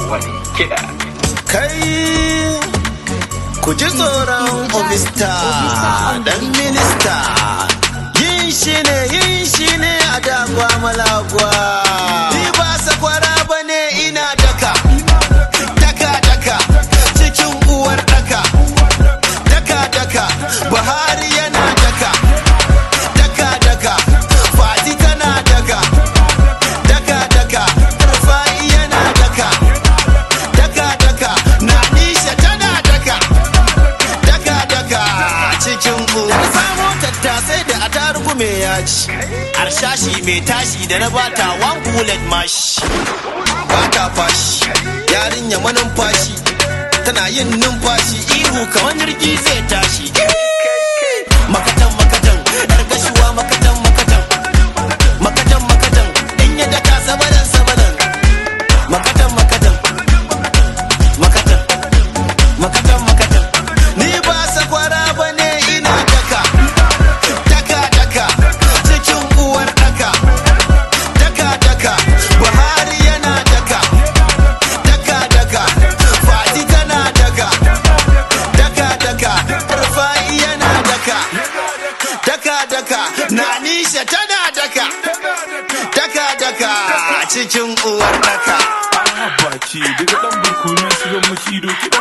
wani kiɗa. Kai ku ji tsoron obista dan minista yin shi ne yin shi ne a dagwa malagwa. Ni ba sakwara ba ne ina daka, daka daka cikin uwar daka, daka daka Buhari yana daka, daka daka Fati tana daka, daka daka Rufai yana daka. daka daka na nisha tana daka daka daka cikin ku na samo tattasai da atarugu mai yaji harshashi mai tashi da na bata one bullet mash bata fashi yarinya manumfashi tana yin numfashi ihu kamar jirgi zai tashi makatan makatan yar gashuwa makatan makatan makatan makatan in ya daka sabadan sabadan makatan makatan makatan makatan makatan ni ba sakwara ba ne ina daka daka daka cikin uwar daka daka daka buhari yana daka daka daka fati tana daka daka daka rufai yana daka daka daka nanisha tana daka daka daka cikin uwar daka baki daga dan barkonon shigan makido kiɗa